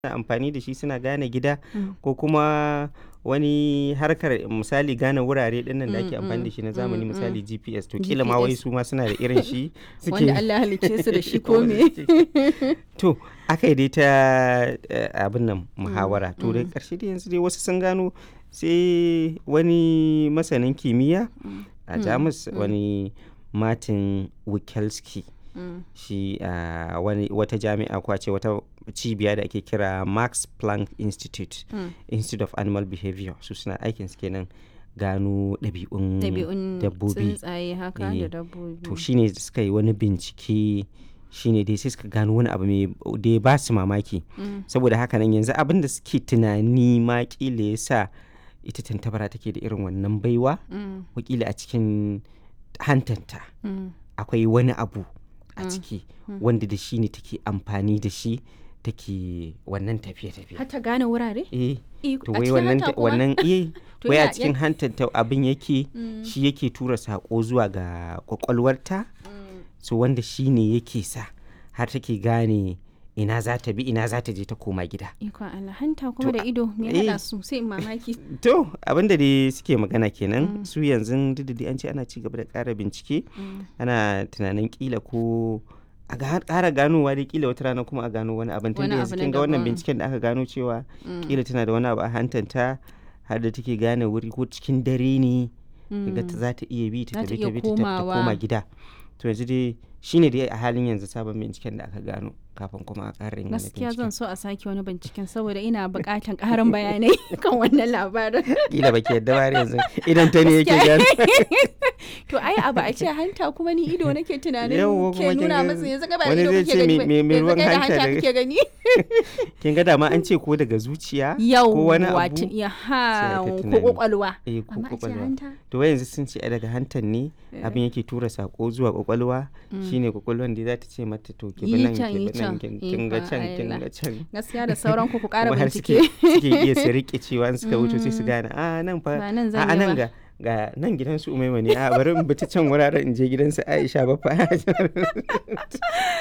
suna amfani da shi suna gane gida Mm. ko kuma wani harkar misali gane wurare dinnan da ake Mm, amfani da mm, shi na zamani mm, misali GPS to kila ma wai GPS. su ma suna da irin shi wanda Allah ya halicce su da shi ko me to aka yi dai ta eh, abin nan muhawara to da karshe dai yanzu dai wasu sun gano sai wani masanin kimiyya a jamus wani martin wikelski Mm. shi a wani wata jami'a ko a ce wata cibiya da ake kira max planck institute Mm. institute of animal behavior su suna aikin su kenan gano ɗabi'un ɗabi'un dabbobi tsuntsaye haka Eh, da dabbobi to shine da suka yi wani bincike shine dai sai suka gano wani abu mai da ya ba su mamaki Mm. saboda haka nan yanzu abin da suke tunani ma kila ya sa ita tantabara take da irin wannan baiwa Mm. wakila a cikin hantanta Mm. akwai wani abu a Mm. ciki wanda da shi ne take amfani da shi take wannan tafiye-tafiye har ta gane wurare eh Iko- to a wai cikin wannan hanta ta- kuma? wannan eh To wai a ya- cikin hantanta abin yake Mm. shi yake tura sako zuwa ga kwakwalwarta Mm. so wanda shi ne yake sa har take gane ina za ta bi ina za ta je ta koma gida Ikon Allah hanta kuma To, da ido me eh. haɗa su sai in mamaki to abinda dai suke magana kenan su yanzu duk da dai an ce ana ci gaba da ƙara bincike Mm. ana tunanin kila ko a ga- ƙara ganowa dai kila wata rana kuma a gano wani abin tunda Wani yanzu abu na kin ga wannan daban. binciken da aka gano cewa Mm. kila tana da wani abu a hantanta har da take gane wuri ko cikin dare ne ga ta za ta iya bi ta Za ta tafi iya ta bi ta ta- ta komawa. koma gida to yanzu dai shine dai a halin yanzu sabon binciken da aka gano kafin kuma a ƙara yin wani gaskiya binciken zan so a sake wani binciken saboda ina buƙatan ƙarin bayanai kan wannan labarin kila baki yadda ba har yanzu idan ta ne yake gano to ai abu a ce hanta kuma ni ido nake tunanin Yawwa, kuma ke kin nuna ga masa yanzu ga ba wani ido zai kake ce gani me- ba me- me yanzu ruwan kai da hanta hanta daga- kake gani kin ga dama an ce ko daga zuciya ko yau wani wato abu ya sai ha aka ko tunani. kwakwalwa eh ko amma a ce kwakwalwa hanta to wai yanzu sun ce ai daga hantan ne abin yake tura sako zuwa kwakwalwa shine kwakwalwan da za ta ce mata to ki bi Yi nan can, ki yi bi nan can. kin kin ga Ikon can kin Allah. ga can gaskiya da sauran ku ku ƙara kuma har suke bincike suke iya su rike cewa in suka wuce sai su gane a nan fa Ba nan a zan a yi nan ba." ga ga nan gidansu umaima ne a bari in bi ta can wuraren in je gidansu aisha ba fa